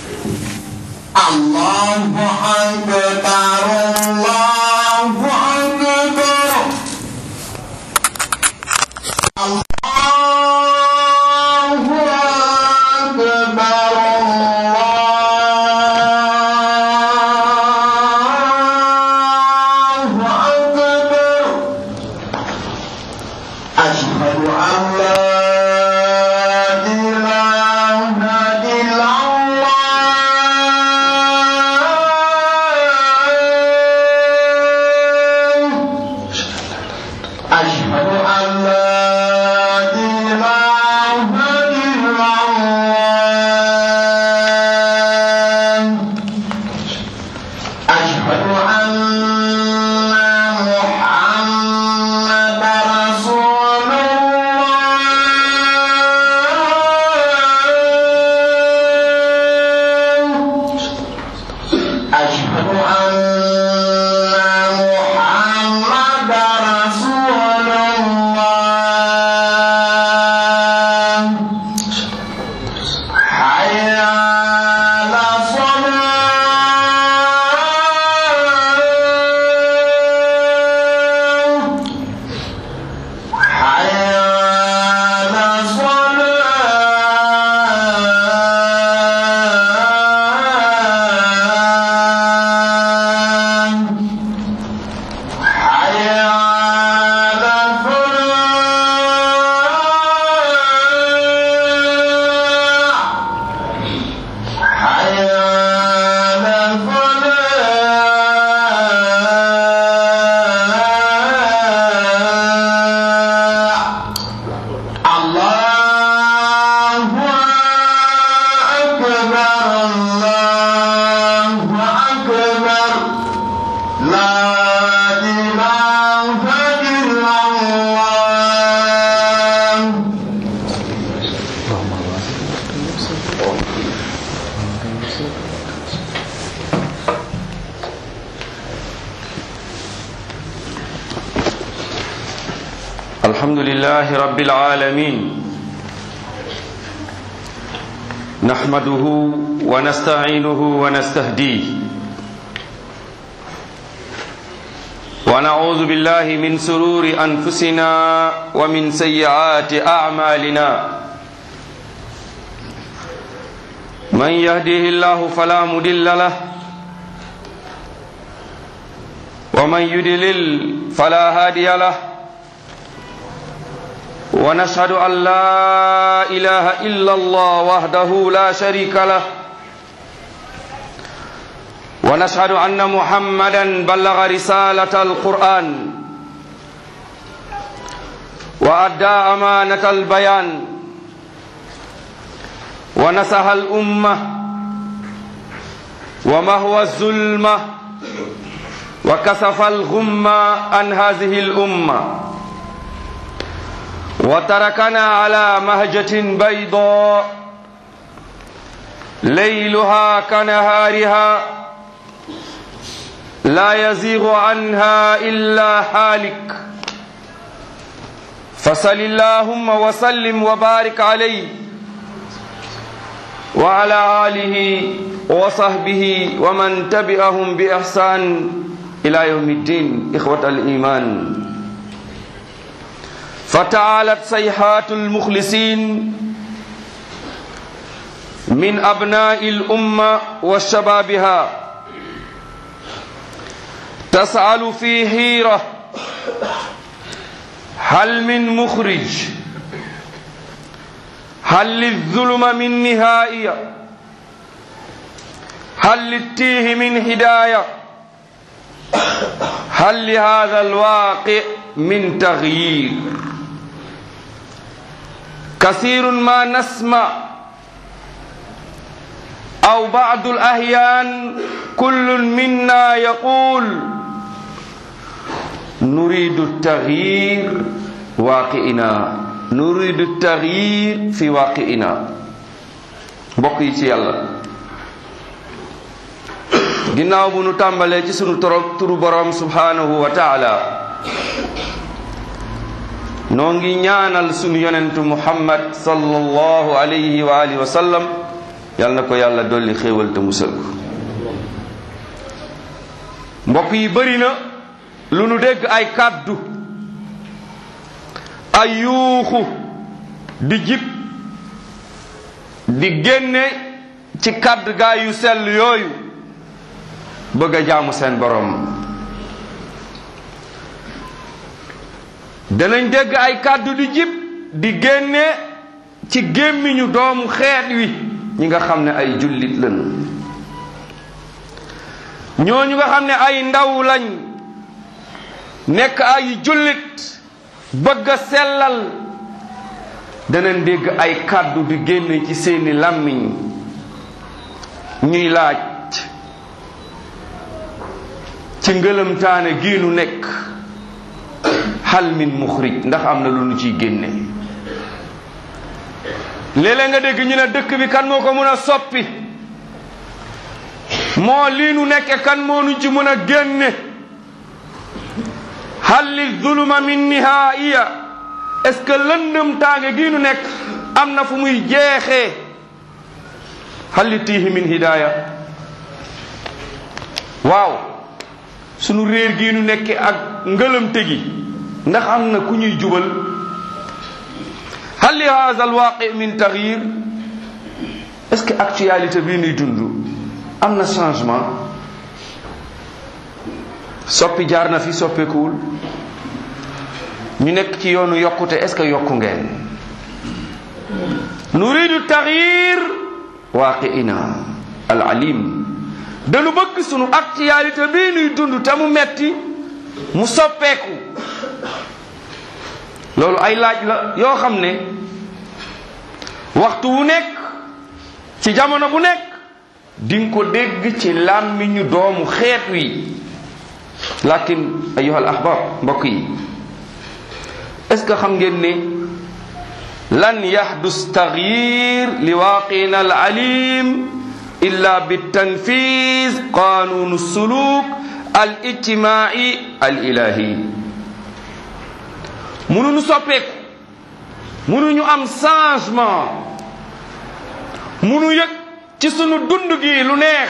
الله أكبر الله أكبر الله أكبر الله أكبر أشهد أن لا إله إلا الله أشهد أن لا إله إلا الله أشهد أن محمد رسول الله أشهد أن محمد رسول الله حي على الصلاة حي على الصلاة حي على الفلاح حي على الفلاح الله أكبر الله أكبر لا إله إلا الله الحمد لله رب العالمين نحمده ونستعينه ونستهديه ونعوذ بالله من سرور أنفسنا ومن سيئات أعمالنا من يهده الله فلا مضل له ومن يضلل فلا هادي له ونشهد أن لا إله إلا الله وحده لا شريك له ونشهد أن محمدا بلغ رسالة القرآن وأدى أمانة البيان ونصح الأمة ومهوى الظلمة وكسف الغمة عن هذه الأمة وتركنا على مهجة بيضاء ليلها كنهارها لا يزيغ عنها إلا حالك فصل اللهم وسلم وبارك عليه وعلى آله وصحبه ومن تبعهم بإحسان إلى يوم الدين إخوة الإيمان فتعالت صيحات المخلصين من أبناء الأمة وشبابها تسأل في حيرة هل من مخرج هل للظلم من نهاية هل للتيه من هداية هل لهذا الواقع من تغيير كثير ما نسمع أو بعض الأحيان كل منا يقول نريد التغيير واقعنا نريد التغيير في واقعنا mbokk yi ci yàlla ginnaaw bu nu tàmbalee ci sunu toro turu borom subhanahu wa taala noo ngi ñaanal sunu yonentu muhammad sallallahu alayhi wa alihi wa sallam yal na ko yàlla dolli xéewal te musal ko mbokk yi bëri na lu nu dégg ay kàddu ay yuuxu di jib di génne ci kàddu gaa yu sell yooyu bëgg a jaamu seen borom danañ dégg ay kàddu di jib di génne ci gémmiñu doomu xeet wi ñi nga xam ne ay jullit lañu ñooñu nga xam ne ay ndaw lañ nekk ay jullit bëgg a sellal danañ dégg ay kàddu di génne ci seeni làmmiñ ñuy laaj ci ngëlëmtaane gii nu nekk hal min muxrij ndax am na lu nu ciy génne léeg-léeg nga dégg ñu ne dëkk bi kan moo ko mën a soppi moo lii nu nekke kan moo nu ci mën a génne hal li zuluma min nihaaiya est-ce que lëndëm tànge gii nu nekk am na fu muy jeexee hal li tiihi min hidaaya waaw sunu réer gii nu nekke ak ngëlëmte gi ndax am na ku ñuy jubal hal li haza alwaqi min taxyir est ce que actualité bii nuy dund am na changement soppi jaar na fi soppeekuwul ñu nekk ci yoonu yokkute est ce que yokku ngeen nuridu taxyir waqiina al alim dañu bëgg sunu actualité bii nuy dund te mu metti mu soppeeku loolu ay laaj la yoo xam ne waxtu wu nekk ci jamono bu nekk di nga ko dégg ci làmmiñu doomu xeet wi lakin ayuha al ahbab mbokk yi est ce que xam ngeen ne lan yahdus taxyir li waaqina al alim illa bi tanfiz qanunu suluk al ijtimai al ilahi mënuñu soppeeku mënuñu am changement mënu yëg ci sunu dund gi lu neex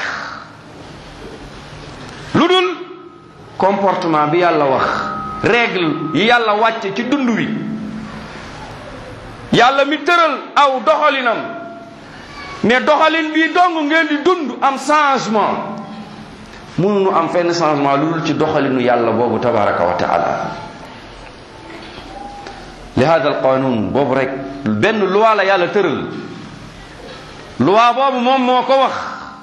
lu dul comportement bi yàlla wax règle yi yàlla wàcce ci dund wi yàlla mi tëral aw doxalinam ne doxalin bii dong ngeen di dund am changement mënuñu am fenn changement lu dul ci doxalinu yàlla boobu tabaraka wa taala li hada al qanun boobu rek benn loi la yàlla tëral loi boobu moom moo ko wax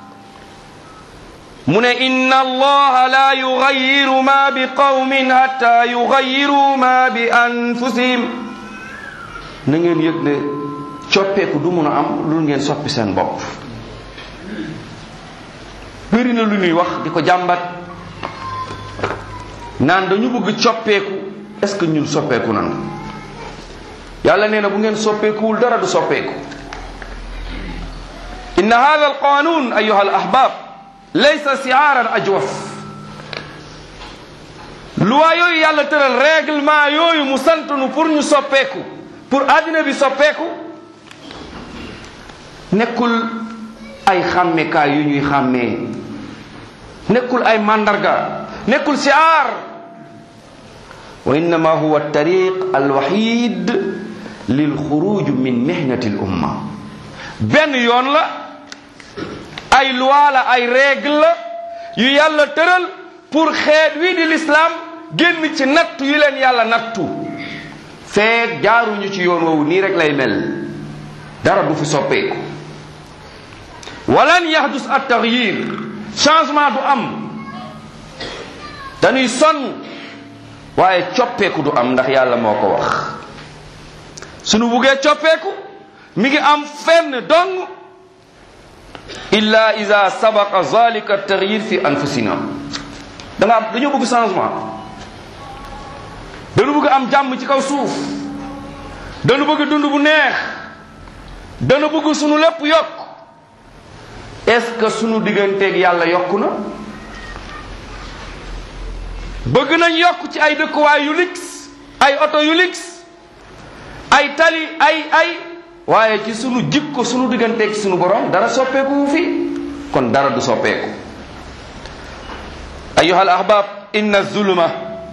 mu ne inna allaha la yugayiru ma bi qawmin hatta yugayiru ma bi anfusihim na ngeen yëg ne coppeeku du mun a am lu ngeen soppi seen bopp bëri na lu ñuy wax di ko jàmbat naan dañu bëgg coppeeku est-ce que ñun soppeeku nan yàlla nee na bu ngeen soppeekuwul dara du soppeeku inna hada alqanun ayuha alahbab laysa siaaran ajwaf loi yooyu yàlla tëral règlement yooyu mu santunu pour ñu soppeeku pour àddina bi soppeeku nekkul ay xàmmekaay yu ñuy xàmmee nekkul ay mandarga nekkul siaar wa innama huwa tariq alwahid lilxuruj min mihnati l umma benn yoon la ay loi la ay règle la yu yàlla tëral pour xeet wi di l'islam génn ci nattu yu leen yàlla nattu feeg jaaruñu ci yoon woowu nii rek lay mel dara du fi soppeeku walan yahdus at taxyir changement du am dañuy sonn waaye coppeeku du am ndax yàlla moo ko wax sunu buggee coppeeku mi ngi am fenn dong illa ida sabaqa zalika taxyir fi anfusina da nga am dañoo bëgg changement dañu bëgg am jàmm ci kaw suuf dañu bëgg dund bu neex dañu bëgg sunu lépp yokk est-ce que sunu digganteeg yàlla yokku na bëgg nañ yokk ci ay dëkkuwaay yu lix ay oto yu lix ay tali ay ay waaye ci sunu jikko sunu digganteeg sunu borom dara soppeeku wu fi kon dara du soppeeku ayuha al ahbab inna zulma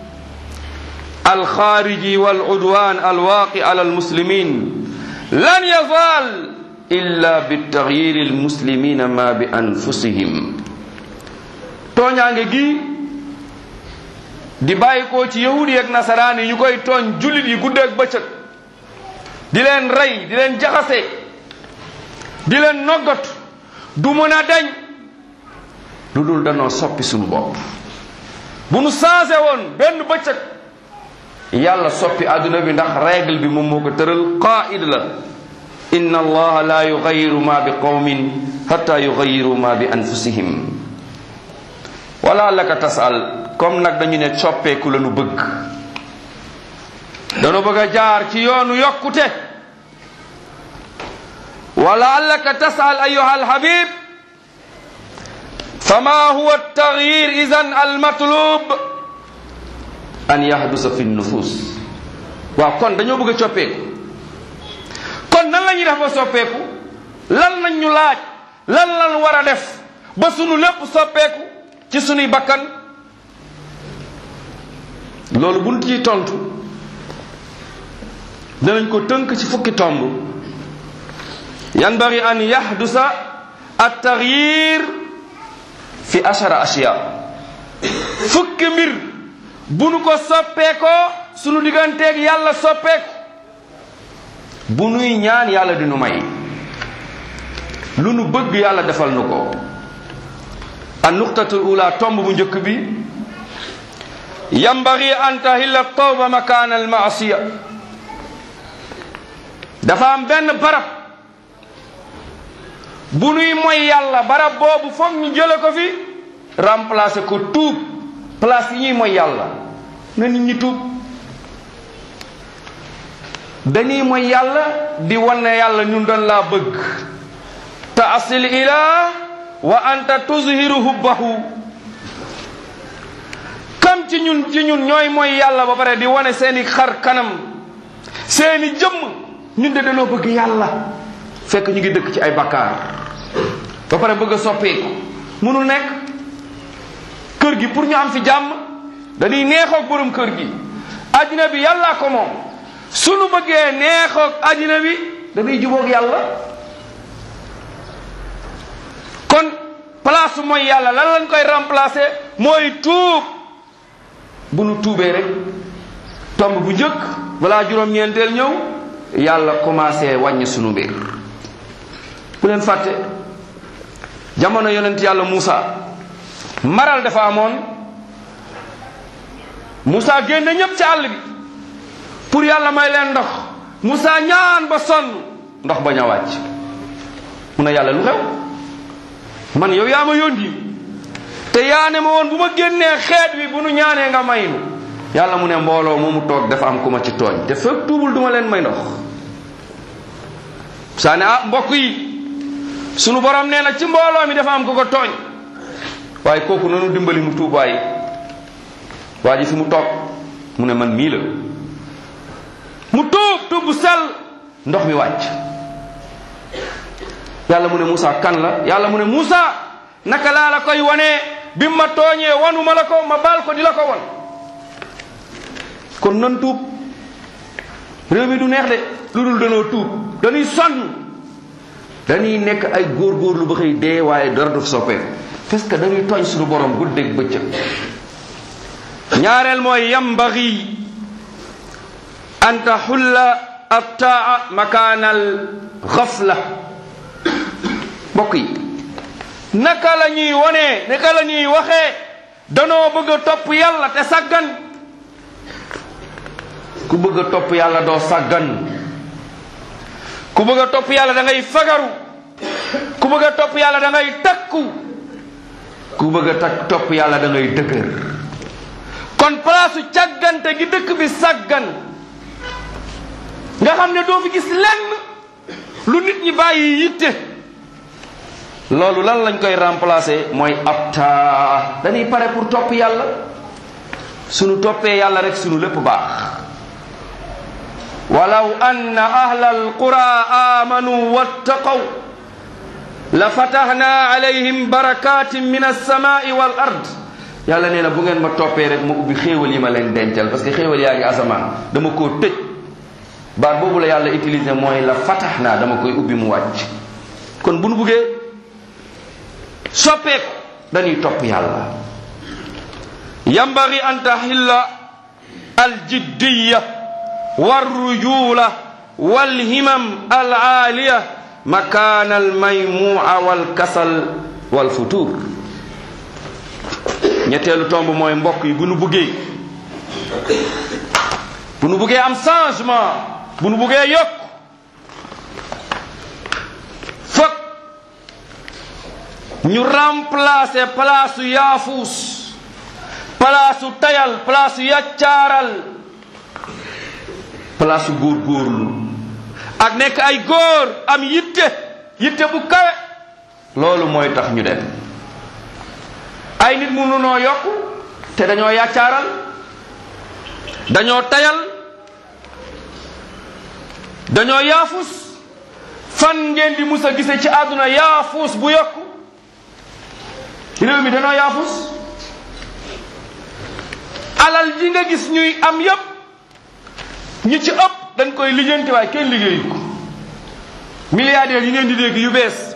alxaariji wal udwan alwaaqi ala almuslimin lan yazal illa bitagyiri almuslimina ma bi anfusihim tooñaange gi di bàyyi ko ci yahudi ak nasaraan yi ñu koy tooñ jullit yi guddeeg bëccëg di leen rey di leen jaxase di leen noggat du mën a dañ lu dul danoo soppi suñu bopp bu nu changé woon benn bëccëg yàlla soppi àdduna bi ndax règle bi moom moo ko tëral qaid la inna allaha la yugayiru ma bi qawmin hatta yugayiru ma bi anfusihim wala laka tasal comme nag dañu ne soppeeku la nu bëgg dañu bëgg a jaar ci yoonu yokkute wala laka tasal ayuha alhabib fama huwa altaghyir idan almatlub an yahdusa fi nufus waaw kon dañoo bëgg a soppeeku kon nan la ñuy def ba soppeeku lan lañ ñu laaj lan lan war a def ba sunu lépp soppeeku ci sunuy bakkan loolu buñ ciy tontu danañ ko tënk ci fukki tomb yanbaghi an yahdusa at-taghyir fi ashara ashiya fukki mbir bu nu ko soppeekoo sunu digganteeg yàlla soppeeku bu nuy ñaan yàlla di nu may lu nu bëgg yàlla defal nu ko an nuqtatul ula tomb bu njëkk bi yambagi an tahilla tawba makaan al maasiya dafa am benn barab bu nuy moy yàlla barab boobu foog ñu jële ko fi remplacer ko tuub place yi ñuy moy yàlla na nit ñi tuub dañuy moy yàlla di wane yàlla ñun doon laa bëgg taasil ilah wa anta tuzhiru hubbahu kam ci ñun ci ñun ñooy mooy yàlla ba pare di wane seeni xar kanam seeni jëmm ñun de dañoo bëgg yàlla fekk ñu ngi dëkk ci ay bakkaar ba pare bëgg a soppeeku mënul nekk kër gi pour ñu am fi jàmm dañuy neexoog borom kër gi addina bi yàllaa ko moom sunu bëggee neexoog addina bi dañuy jubóog yàlla kon place mooy yàlla lan lañ koy remplacer mooy tuub bu nu tuubee rek tomb bu njëkk balaa juróom-ñeenteel ñëw yàlla commencé wàññi sunu mbir bu leen fàtte jamono yonent yàlla Moussa maral dafa amoon Moussa génne ñépp ci àll bi pour yàlla may leen ndox Moussa ñaan ba sonn ndox bañ a wàcc mu ne yàlla lu xew man yow yaa ma yónni te yaa ne ma woon bu ma génnee xeet wi bu nu ñaanee nga may nu yàlla mu ne mbooloo moomu toog dafa am ku ma ci tooñ te fekk tuubul duma leen may ndox saa ne ah mbokk yi sunu borom nee na ci mbooloo mi dafa am ku ko tooñ waaye kooku nanu dimbali mu tuub waay waa ji fi mu toog mu ne man mii la mu tuub tuub bu sell ndox mi wàcc yàlla mu ne Moussa kan la yàlla mu ne Moussa naka laa la koy wane bi ma tooñee wanu ma la ko ma baal ko di la ko won kon nan tuub réew mi du neex de lu dul danoo tuub dañuy sonn dañuy nekk ay góorgóorlu ba xëy dee waaye dara du soppeeku parce que dañuy tooñ suñu borom guddeeg bëccëg ñaareel mooy yambaxi an taxulla attaa makaanal xafla mbokk yi naka la ñuy wonee naka la ñuy waxee danoo bëgg a topp yàlla te sàggan ku bëgg a topp yàlla doo sàggan ku bëgg a topp yàlla da ngay fagaru ku bëgg a topp yàlla da ngay takku ku bëgg a takk topp yàlla da ngay dëgër kon palaasu càggante gi dëkk bi sàggan nga xam ne doo fi gis lenn lu nit ñi bàyyi yitte loolu lan lañ koy remplacer mooy abta dañuy pare pour topp yàlla sunu toppee yàlla rek sunu lépp baax walaw anna ahla alqura amanu wattaqaw la fatahna alayhim barakatin min alsamai wal ard yàlla nee na bu ngeen ma toppee rek ma ubbi xéewal yi ma leen dencal parce que xéewal yaa ngi asamaan dama koo tëj baat boobu la yàlla utilisé mooy la fatahna dama koy ubbi mu wàcc kon bu nu buggee soppeeku dañuy topp yàlla yambagi an tahilla aljiddiya والرجولة والهمم العالية مكان الميموع والكسل والفتور ñetteelu tomb mooy mbokk yi bu nu buggee bu nu buggee am changement bu nu buggee yokk fokk ñu remplacer place yaafuus place tayal place yaccaaral place góorgóorlu ak nekk ay góor am yitte yitte bu kawe loolu mooy tax ñu dem ay nit mënu noo yokk te dañoo yàccaaral dañoo tayal dañoo yaafus fan ngeen di mus a gise ci àdduna yaafus bu yokk réew mi dañoo yaafus alal ji nga gis ñuy am yépp ñi ci ëpp dañ koy lijjanti waaye kenn liggéeyu ko milliardaires yi ngeen di dégg yu bees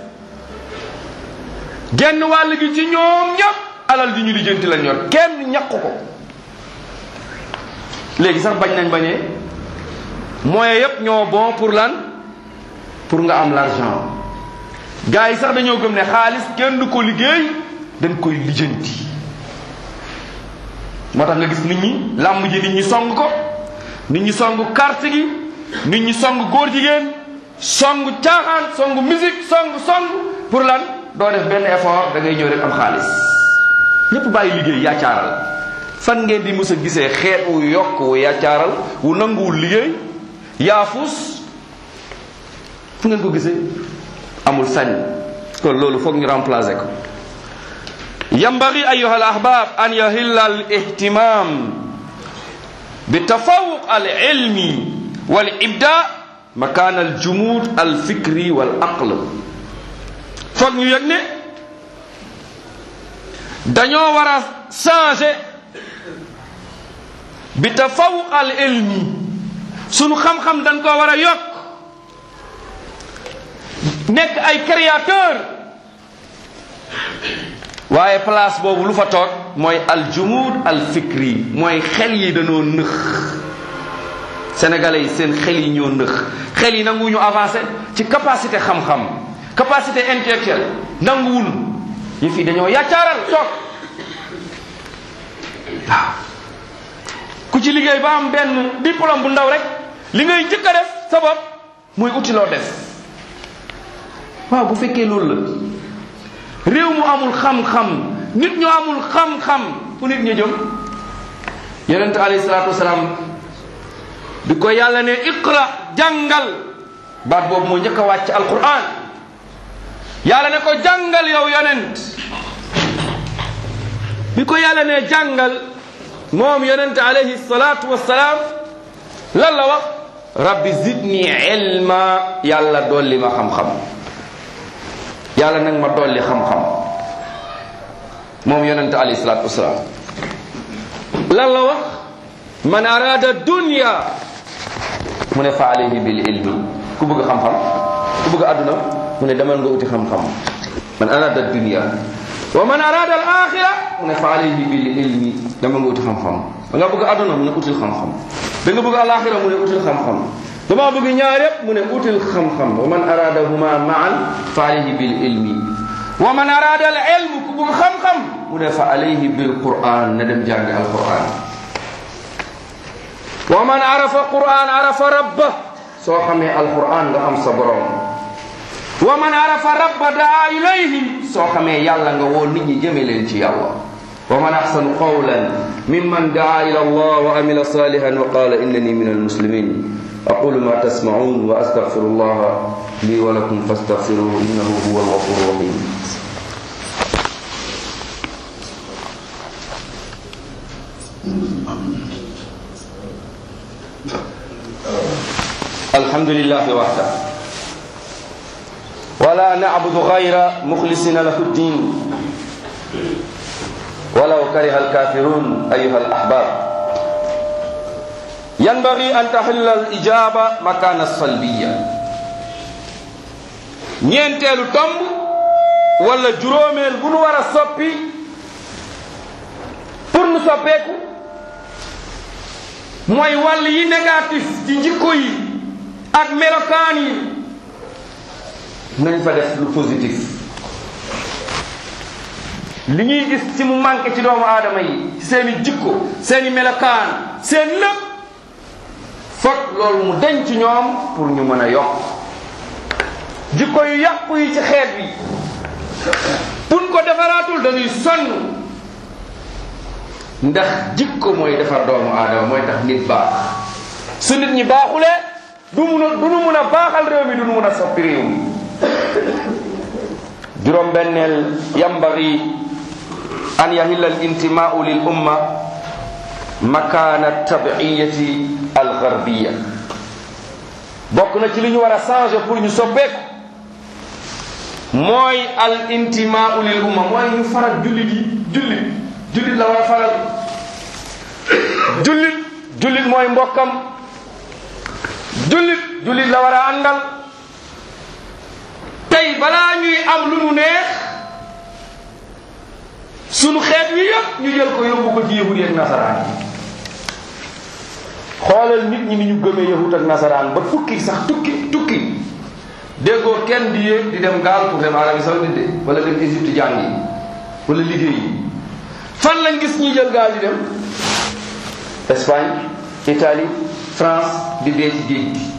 genn wàll gi ci ñoom ñëpp alal ji ñu lijjanti lañ yor kenn ñàkk ko léegi sax bañ nañ bañee moyens yëpp ñoo bon pour lan pour nga am l'argent gars yi sax dañoo gëm ne xaalis kenn du ko liggéey dañ koy lijjanti moo tax nga gis nit ñi làmb ji nit ñi song ko nit ñi song carte gi nit ñi song góor jigéen song caaxaan song musique song song pour lan doo def benn effort da ngay ñëw rek am xaalis ñépp bàyyi liggéey yaacaaral fan ngeen di mës a gisee xeet wu yokk wu yaacaaral wu nanguwul liggéey yaafus fu ngeen ko gisee amul sañ kon loolu foog ñu remplacer ko yambagi ayuha al ahbab an yahilla al ihtimam بتفوق العلم والإبداع مكان الجمود الفكري والعقل foog ñu yëg ne dañoo war a changer bi tafawuq al ilmi sunu xam-xam dañ koo war a yokk nekk ay créateur waaye place boobu lu fa toog mooy aljumud alfikri mooy xel yi dañoo nëx sénégalais yi seen xel yi ñoo nëx xel yi nanguwuñu avancé ci capacité xam-xam capacité intellectuelle nanguwul yëf yi dañoo yaccaaral toog waaw ku ci liggéey ba am benn diplôme bu ndaw rek li ngay jëkk a def sa bopp muy uti loo def waaw bu fekkee loolu la réew mu amul xam-xam nit ñu amul xam-xam fu nit ñu jëm yonente alayhi salaatu wasalaam bi ko yàlla ne iqra jàngal baat boobu moo njëkk a wàcc alquran yàlla ne ko jàngal yow yonent bi ko yàlla ne jàngal moom yonente alayhi salaatu wasalaam lan la wax rabbi zidni ilma yàlla dolli ma xam-xam yàlla nag ma dolli xam-xam moom yonente alayhi salaatu wasalaam lan la wax man arada dunya mu ne fa alayhi bil ilmi ku bëgg xam-xam ku bëgg àdduna mu ne demal nga uti xam-xam man arada dunya wa man arada al axira mu ne fa alayhi bil ilmi demal nga uti xam-xam da nga bëgg àdduna mu ne util xam-xam da nga bëgg alaxira mu ne util xam-xam dama bëgg ñaar yépp mu ne util xam-xam wa man aradahuma maan fa alayhi bil ilmi wa man arada al ilm ku bëgg xam-xam mu ne fa alayhi bil quran na dem jàng al quran wa man arafa quran arafa rabba soo xamee al quran nga am sa borom wa man arafa rabba daa ilayhi soo xamee yàlla nga woo nit ñi jëme leen ci yàlla wa man axsanu qawlan mimman daa ila allah wa amila salihan wa qala innani min almuslimin أقول ما تسمعون وأستغفر الله لي ولكم فاستغفروه إنه هو الغفور الرحيم Uh, الحمد لله وحده ولا نعبد غير مخلصين له الدين ولو كره الكافرون أيها الأحباب ينبغي أن تحل الإجابة مكان الصلبية ñeenteelu tomb wala juróomeel bu nu war a soppi pour nu soppeeku mooy wàll yi négatif ci jikko yi ak melokaan yi nañ fa def lu positif li ñuy gis ci mu manqué ci doomu aadama yi ci seeni jikko seeni melokaan seen lépp foog loolu mu denc ci ñoom pour ñu mën a yokk jikko yu yàqu yi ci xeet bi buñ ko defaraatul dañuy sonn ndax jikko mooy defar doomu aadama mooy tax nit baax su nit ñi baaxulee du mun a du nu mun a baaxal réew mi du nu mun a soppi réew mi juróom benneel yambagi an yahilla al intimaau lil umma makana tabiyati al garbiya bokk na ci li ñu war a changer pour ñu soppeeku mooy al intimaau lil umma mooy ñu faral jullit yi jullit jullit la war a faral jullit jullit mooy mbokkam jullit jullit la war a àndal tey balaa ñuy am lu nu neex sunu xeet wi yëpp ñu jël ko yóbbu ko ci yahud ak nasaraan yi xoolal nit ñi ni ñu gëmee yahud ak nasaraan ba tukki sax tukki tukki déggoo kenn di yéeg di dem gaal pour dem Arabie Saoudite de wala dem Égypte jàngi wala liggéey yi fan lañ gis ñuy jël gaal di dem Espagne Italie France di dee ci géej gi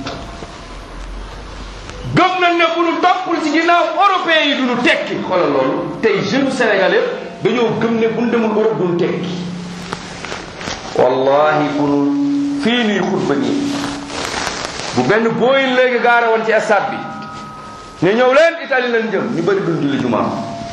gëm nañ ne bu nu toppul ci ginnaaw européens yi du nu tekki xoolal loolu tey jeune sénégalais dañoo gëm ne bu nu demul Europe du nu tekki wallahi bu nu fii nii xutba nii bu benn booyin léegi gaare woon ci stade bi ne ñëw leen Italie lañ jëm ñu bëri duñ julli jumaa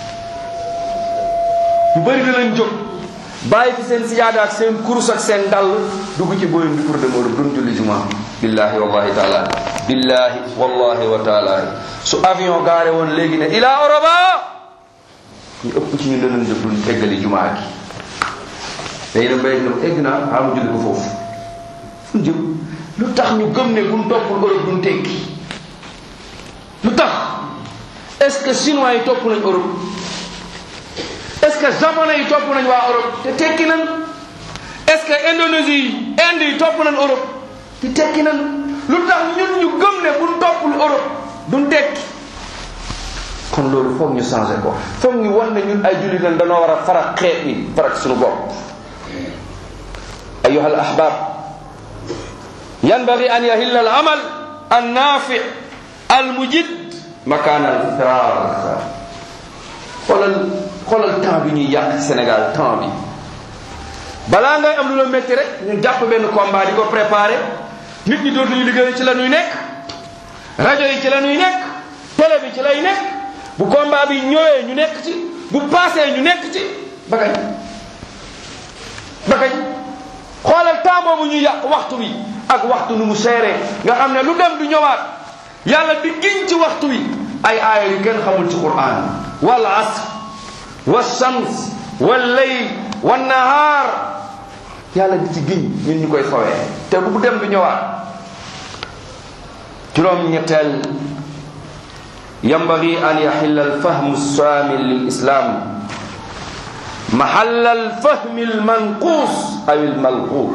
ñu bëri dinañ jóg bàyyi fi seen siyaada ak seen kurus ak seen dàll dugg ci booyin bi pour dem Europe duñ julli jumaa billahi wallahi taala billahi wallahi wa taala su avion gaare woon léegi ne ila Europa ñu ëpp ci ñu danañ jóg duñ eggali jumaa gi day dem bay dem egg naa xaamu julli ko foofu fu jëm lu tax ñu gëm ne buñ toppul Europe duñ tekki lu tax est-ce que chinois yi topp nañ Europe est-ce que japonais yi topp nañ waa Europe te tekki nañ est-ce que Indonésie yi Inde yi topp nañ Europe te tekki nañ lu tax ñun ñu gëm ne buñ toppul Europe duñ tekki kon loolu foog ñu changé ko foog ñu wan ne ñun ay jullit lañ dañoo war a farak xeet ni farak suñu bopp ayuha al ahbab yanbaghi an yahilla al amal an nafi al mujid makaan al firar xoolal xoolal temps bi ñuy yàq ci Sénégal temps bi balaa ngay am lu la métti rek ñu jàpp benn combat di ko préparé nit ñi dootuñu liggéey ci la ñuy nekk rajo yi ci la ñuy nekk télé bi ci lay nekk bu combat bi ñëwee ñu nekk ci bu passé ñu nekk ci ba kañ ba kañ xoolal temps boobu ñuy yàq waxtu bi ak waxtu nu mu seeree nga xam ne lu dem du ñëwaat yàlla di giñ ci waxtu wi ay aaya yu kenn xamul ci quran wal asr wa shams wal layl wan nahaar yàlla di ci giñ ñun ñu koy fawee te bu dem du ñëwaat juróom ñetteel ينبغي أن يحل الفهم الشامل للإسلام محل الفهم المنقوص أو الملغوط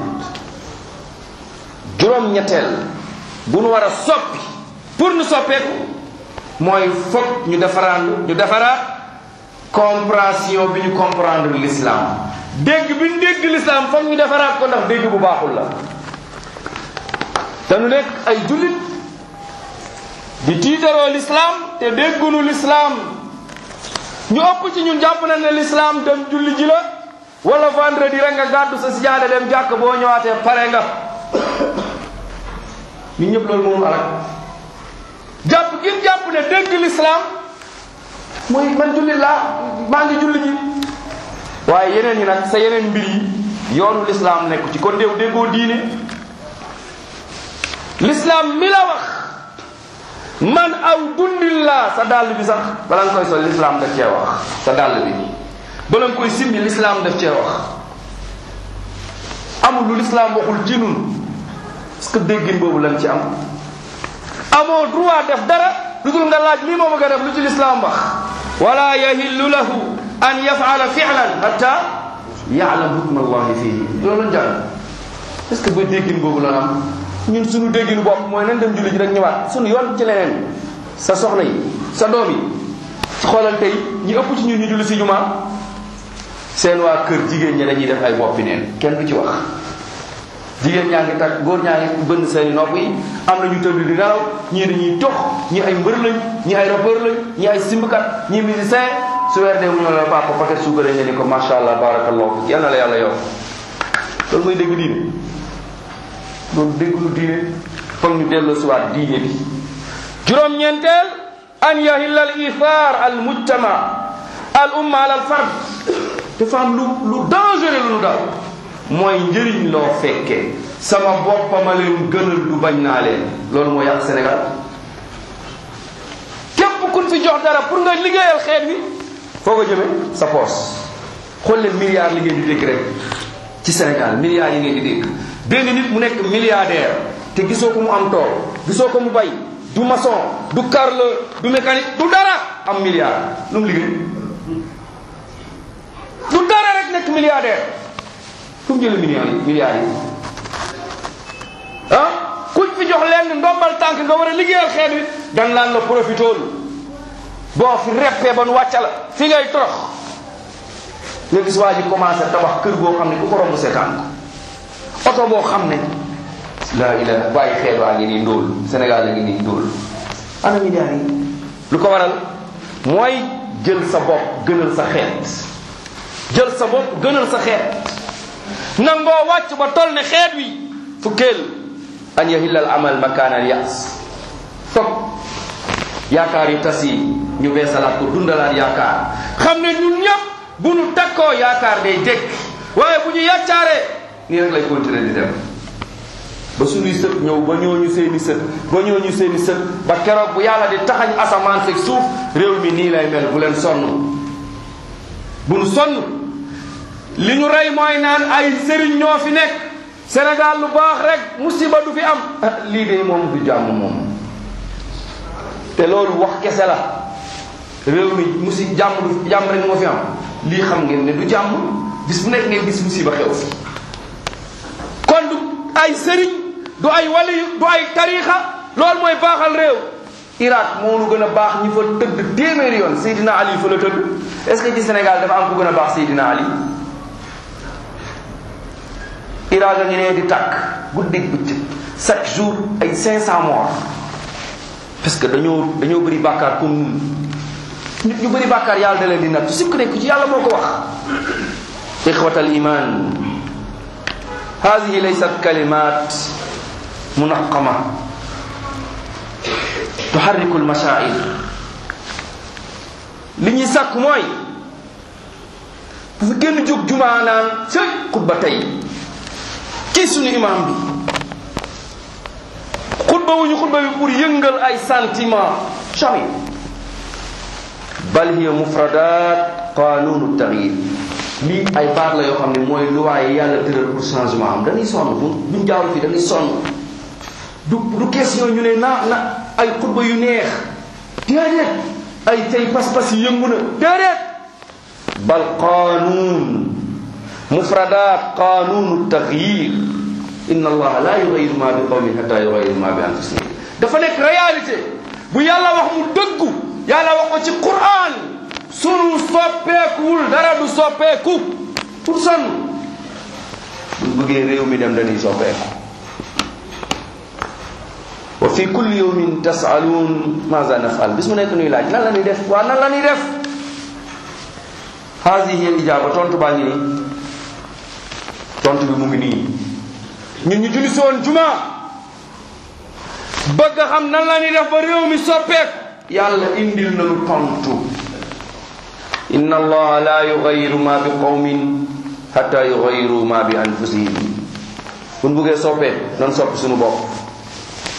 juróom ñetteel bu nu war a soppi pour nu soppeeku mooy foog ñu defaraan ñu defaraat compréhension bi ñu comprendre l'islam dégg bi ñu dégg l'islam foog ñu defaraat ko ndax dégg bu baaxul la te nu nekk ay jullit di tiitaroo l'islam te déggunu l'islam ñu ëpp ci ñun jàpp na ne l'islam dem julli ji la wala vendredi rek nga gàddu sa sijaada dem jàkk boo ñëwaatee pare nga ñun ñëpp loolu moom alak jàpp gi jàpp ne dégg l'islam mooy man julli laa maa ngi julli ji waaye yeneen yi nag sa yeneen mbir yi yoonu l'islam nekku ci kon déew déggoo diine l'islam mi la wax man aw dundillah sa dàll bi sax bala nga koy sol l'islam daf cee wax sa dàll bi bala nga koy simmi l'islam daf cee wax amul lu l'islam waxul ci nun parce que déggin boobu lañ ci am amoo droit def dara lu dul nga laaj lii moo bëgg a def lu ci l'islam wax wala yahillu lahu an yafala fi'lan hatta ya'lam hukma allahi fihi loolu lañ jàng est ce que ba déggin boobu la am ñun suñu dégginu bopp mooy nan dem julli ji rek ñëwaat suñu yoon ci leneen sa soxna yi sa doom yi ci xoolal tey ñi ëpp ci ñun ñu julli si jumaa seen waa kër jigéen ñi dañuy def ay boppi neen kenn du ci wax jigéen ñaa ngi takk góor ñaa ngi bënn seeni nopp yi am na ñu tëdd di nelaw ñii dañuy tox ñii ay mbër lañ ñii ay rappeur lañ ñii ay simbkat ñii musicien su weer dee mu ñëw la papa paquet suukar nga ni ko macha allah barakallahu yal na la yàlla yow loolu mooy dégg diine loolu dégg lu diine foog ñu delloo si waat diine bi juróom-ñeenteel an yahilla al ithar al mujtama al umma al fard dafa am lu lu dangereux lu nu daal mooy njëriñ loo fekkee sama boppama leen gënal du bañ naa leen loolu moo yàq Sénégal képp kun fi jox dara pour nga liggéeyal xeet wi foo ko jëmee sa poos xool leen milliards li ngeen di dégg rek ci Sénégal milliards yi ngeen di dégg benn nit mu nekk milliardaire te gisoo ko mu am tool gisoo ko mu bay du maçon du carreleur du mécanique du dara am milliard lu mu liggéey du dara rek nekk milliardaire fu mu jëlee milliards yi milliards yi ah kuñ fi jox leen ndombal tànk nga war a liggéeyal xeet wi dan laan la profitool boo fi reppee ba nu wàcca la fi ngay torox nga gis waa ji commencé tabax kër goo xam ne ku ko romb seetaan ko oto boo xam ne la ilaha bàyyi xeet waa ngi nii ndóol Sénégal la ngi nii ndóol ana milliards yi lu ko waral mooy jël sa bopp gënal sa xeet jël sa bopp gënal sa xeet nangoo wàcc ba toll ne xeet wi fukkeel an yahilla al amal makaana al yas foog yaakaar yu tas yi ñu beesalaat ko dundalaat yaakaar xam ne ñun ñëpp bu nu takkoo yaakaar day dëkk waaye bu ñu yàccaaree nii rek lay continuer di dem ba suñuy sët ñëw ba ñooñu seeni sët ba ñooñu seeni sët ba keroog bu yàlla di taxañ asamaan seeg suuf réew mi nii lay mel bu leen sonn bu nu sonn li ñu rey mooy naan ay sëriñ ñoo fi nekk Sénégal lu baax rek musiba du fi am lii de moom du jàmm moom te loolu wax kese la réew mi musi jàmm du jàmm rek moo fi am lii xam ngeen ne du jàmm bis bu nekk ngeen gis musiba xew fi kon du ay sëriñ du ay wali du ay tariixa loolu mooy baaxal réew Irak moo nu gën a baax ñi fa tëdd téeméeri yoon Seydina Ali fa la tëdd est-ce que ci Sénégal dafa am ku gën a baax Seydina Ali Irak a ngi nee di tàkk guddig bëccëg chaque jour ay 500 morts parce que dañoo dañoo bëri bàkkaar comme nun nit ñu bëri bàkkaar yàlla da leen di natt sikk nekk ci yàlla moo ko wax ixwat al iman hadihi laysat kalimat munaqama tuharriku almashaa'ir li ñuy sàkk mooy bu fi génn jóg jumaa naan cëy xutba tey kii suñu imam bi xutba wuñu xutba bi pour yëngal ay sentiment jamais bal hiya mufradat qanunu tagyir lii ay baat la yoo xam ne mooy luwaay yi yàlla tëral pour changement am dañuy sonn bu buñ jaawul fii dañuy sonn du du question ñu ne na na ay xutba yu neex déedéet ay tey pas-pas yi yëngu na déedéet bal qanun mufradat qanunu tagyir inna allaha la yughayyiru ma bi qawmin hatta yughayyiru ma bi anfusihim dafa nekk réalité bu yàlla wax mu dëggu yàlla wax ko ci quran sunu soppeekuwul dara du soppeeku pour sonn buñ bëggee réew mi dem dañuy soppeeku wa fi kulli yawmin tasaluun maza nafal bis mu nekk nuy laaj nan la ñuy def waa nan la ñuy def haadihi al ijaaba tontu baa ngi nii tontu bi mu ngi nii ñun ñu julli si woon juma bëgg a xam nan la ñuy def ba réew mi soppeeku yàlla indil nañu tontu inna allaha la yughayyiru ma bi qawmin hatta yughayyiru ma bi anfusihim buñ buggee soppee nan soppi suñu bopp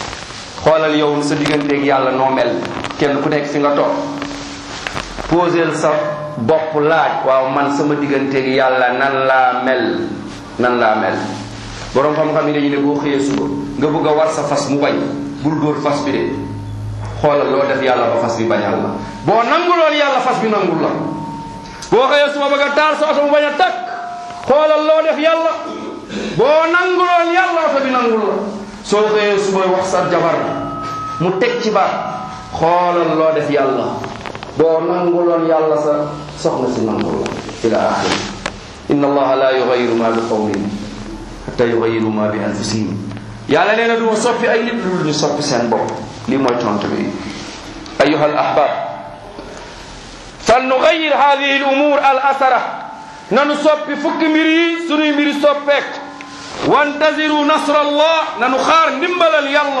xoolal yow sa digganteeg yàlla noo mel kenn ku nekk fi nga toog poseel sa bopp laaj waaw man sama digganteeg yàlla nan laa mel nan laa mel borom xam-xam yi dañu ne boo xëyee suba nga bëgg a war sa fas mu bañ bul dóor fas bi de xoolal loo def yàlla ba fas bi bañal la boo nanguloon yàlla fas bi nangul la boo xëyee suba bëgg a taal sa oto mu bañ a takk xoolal loo def yàlla boo nanguloon yàlla oto bi nangul la soo xëyee suba wax sa jabar mu teg ci baat xoolal loo def yàlla boo nanguloon yàlla sa soxna si nangul la ila axiri inna allaha la yugayiru ma bi qawmin hatta yugayiru ma bi anfusihim yàlla nee na du ma soppi ay nit lu ñu soppi seen bopp lii mooy tontu bi ayuha al ahbab fal nugayir hadihi al umur al asara nanu soppi fukki mbir yi sunuy mbiri soppeek wantaziru nasra allah nanu xaar ndimbalal yàlla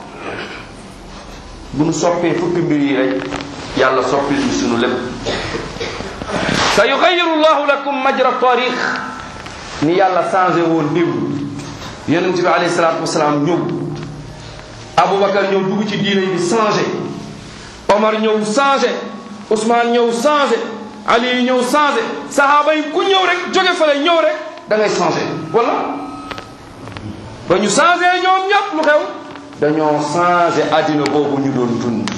bu nu soppee fukki mbir yi rek yàlla soppil ñu sunu lépp sa yugayiru llahu lakum majra tarix ni yàlla changé woon démb yonent bi alayhi salaatu wasalaam ñëw aboubacar ñëw dugg ci diine bi changé omar ñëw changé ousmane ñëw changé ali ñëw changé sahaaba yi ku ñëw rek jóge fale ñëw rek da ngay changé wala ba ñu changé ñoom ñëpp lu xew dañoo changé àddina boobu ñu doon dund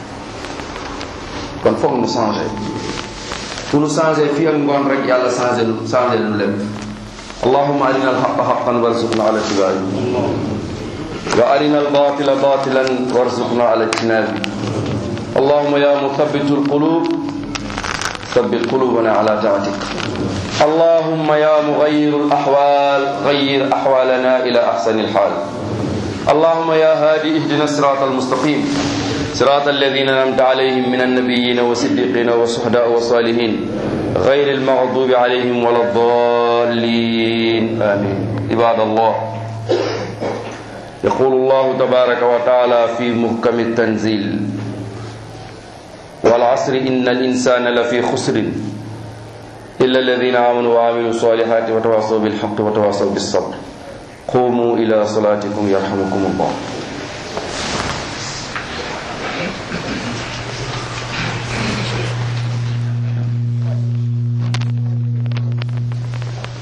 kon foog nu changé fu nu changé fii ak ngoon rek yàlla changé lu changé lu lépp اللهم أرنا الحق حقا وارزقنا على اتباعه وأرنا الباطل باطلا وارزقنا على اجتنابه اللهم يا مثبت القلوب ثبت قلوبنا على طاعتك اللهم يا مغير الأحوال غير أحوالنا إلى أحسن الحال اللهم يا هادي اهدنا الصراط المستقيم صراط الذين أنعمت عليهم من النبيين والصديقين والشهداء والصالحين غير المغضوب عليهم ولا الضالين آمين عباد الله يقول الله تبارك وتعالى في محكم التنزيل والعصر إن الإنسان لفي خسر إلا الذين آمنوا وعملوا الصالحات وتواصوا بالحق وتواصوا بالصبر قوموا إلى صلاتكم يرحمكم الله